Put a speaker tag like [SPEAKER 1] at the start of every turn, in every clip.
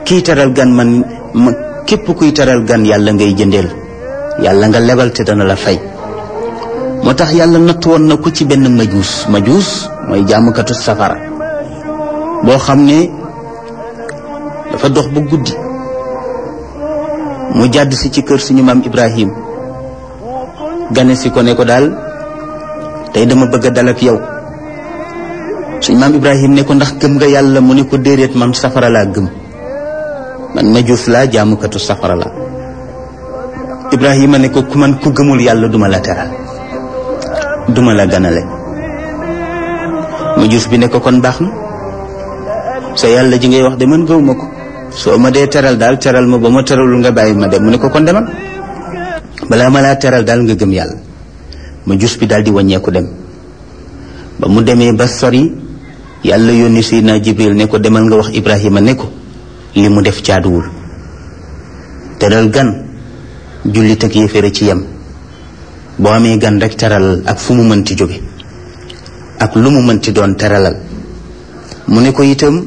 [SPEAKER 1] kii teral gan man ma képp kuy teral gan yàlla ngay jëndeel yàlla nga lebal te dana la fay moo tax yàlla natt woon na ko ci benn majuus majuus mooy jaamukatu safara boo xam ne dafa dox ba guddi mu jàdd si ci kër suñu maam Ibrahim gane si ko ne ko daal tey dama bëgg a dal ak yow suñu maam Ibrahim ne ko ndax gëm nga yàlla mu ne ko déedéet man safara laa gëm man majuus laa jaamukatu safara laa Ibrahima ne ko ku man ku gëmul yàlla duma la teral duma la ganale majuus bi ne ko kon baax na sa yàlla ji ngay wax de man gëwuma ko soo ma dee teral daal teral ma ba ma teralul nga bàyyi ma dem mu ne ko kon demal balaa ma laa teral daal nga gëm yàlla majuus bi daal di wàññeeku dem ba mu demee ba sori yàlla yónni Seydina Jibril ne ko demal nga wax Ibrahima ne ko li mu def jaaduwul teral gan jullit ak yéeféere ci yem boo amee gan rek teralal ak fu mu mënti jóge ak lu mu mënti doon teralal mu ne ko itam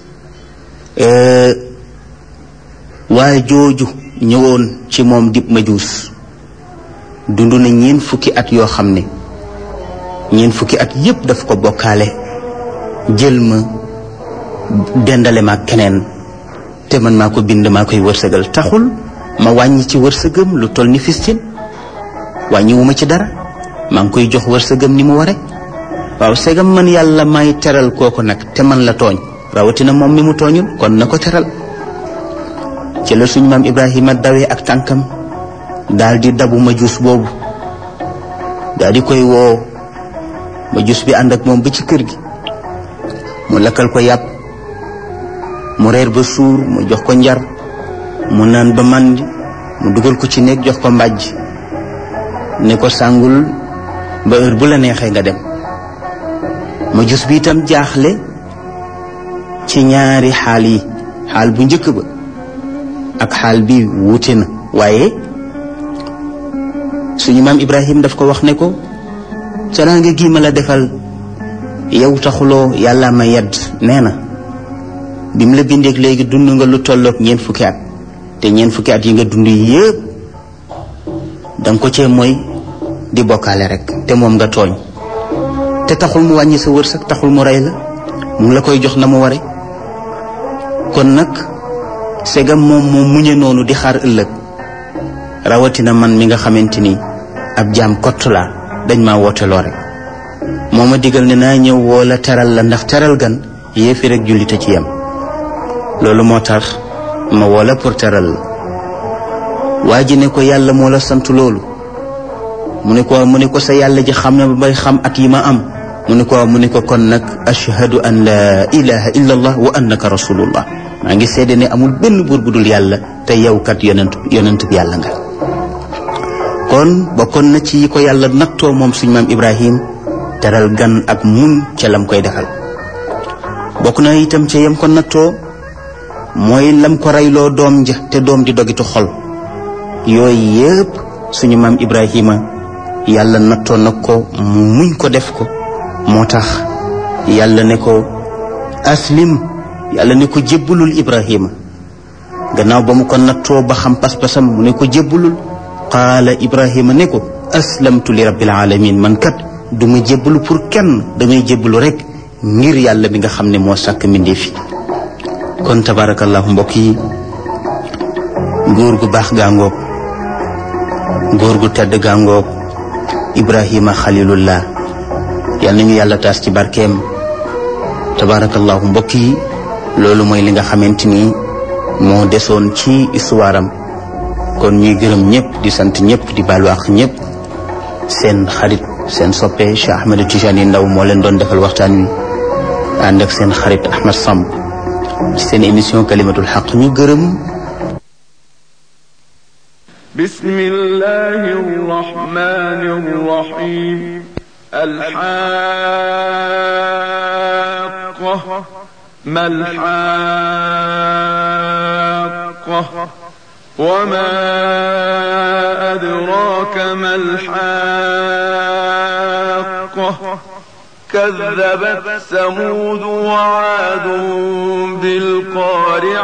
[SPEAKER 1] waaye jooju ñëwoon ci moom dib majuus dund na ñeen fukki at yoo xam ne ñeen fukki at yépp daf ko bokkaale jël ma dendale ma keneen te man maa ko bind maa koy wërsëgal taxul ma wàññi ci wërsëgam lu toll ni fistin wàññiwuma ci dara maa ngi koy jox wërsëgam ni mu ware waaw segam man yàlla may teral kooku nag te man la tooñ rawatina moom mi mu tooñul kon na ko teral ci la suñ maam Ibrahima dawee ak tànkam daal di dabu majuus boobu daal di koy woo majuus bi ànd ak moom ba ci kër gi mu lakkal ko yàpp mu reer ba suur mu jox ko njar mu naan ba màndi mu dugal ko ci néeg jox ko mbàjj ne ko sàngul ba heure bu la neexee nga dem majuus bi itam jaaxle ci ñaari xaal yi xaal bu njëkk ba ak xaal bi wuute na waaye suñu maam Ibrahim daf ko wax ne ko teraanga gi ma la defal yow taxuloo yàlla ma yedd nee na bi mu la bindeek léegi dund nga lu tolloog ñeent fukki at te ñeent fukki at yi nga dund yépp danga ko cee mooy di bokkaale rek te moom nga tooñ te taxul mu wàññi sa wërsëg taxul mu rey la mu ngi la koy jox na mu ware kon nag segam moom moo muñe noonu di xaar ëllëg rawatina man mi nga xamante ni ab jaam kott laa dañ maa wooteloo rek moo ma digal ne naa ñëw woo la teral la ndax teral gan yéefi rek jullite ci yem loolu moo tax ma woo la pour teral la waa ji ne ko yàlla moo la sant loolu mu ne ko mu ne ko sa yàlla ji xam ne ba bay xam at yi ma am mu ne ko mu ne ko kon nag ashhadu an la ilaha illa allah wa annaka rasulullah maa ngi seede ne amul benn buur bu dul yàlla te yow kat yonent yonent bi yàlla nga kon bokkoon na ci yi ko yàlla nattoo moom suñ maam ibrahim teral gan ak mun ca lam koy defal bokk na itam ca yem ko nattoo mooy lam ko reyloo doom ja te doom di dogitu xol yooyu yëpp suñu maam ibrahima yàlla nattoo na ko mu muñ ko def ko moo tax yàlla ne ko aslim yàlla ne ko jébbalul ibrahima gannaaw ba mu ko nattoo ba xam pas-pasam mu ne ko jébbalul qaala ibrahima ne ko aslamtu li rabbil alamin man kat du ma jébbalu pour kenn damay jébbalu rek ngir yàlla bi nga xam ne moo sàkk mbindee fi kon tabarakallahu mbokk yi góor gu baax gaangoog góor gu tedd gaangoog ibrahima xalilullah yal nañu yàlla taas ci barkeem tabarakallahu mbokk yi loolu mooy li nga xamante ni moo desoon ci histoire am kon ñuy gërëm ñëpp di sant ñëpp di baalu ak ñëpp seen xarit seen soppe Cheikh Ahmed Tijani Ndaw moo leen doon defal waxtaan wi ànd ak seen xarit Ahmed Samb seen émission kalimatul xaq ñu gërëm
[SPEAKER 2] بسم الله الرحمن الرحيم الحاقة ما الحاقة وما أدراك ما الحاقة كذبت ثمود وعاد بالقارعة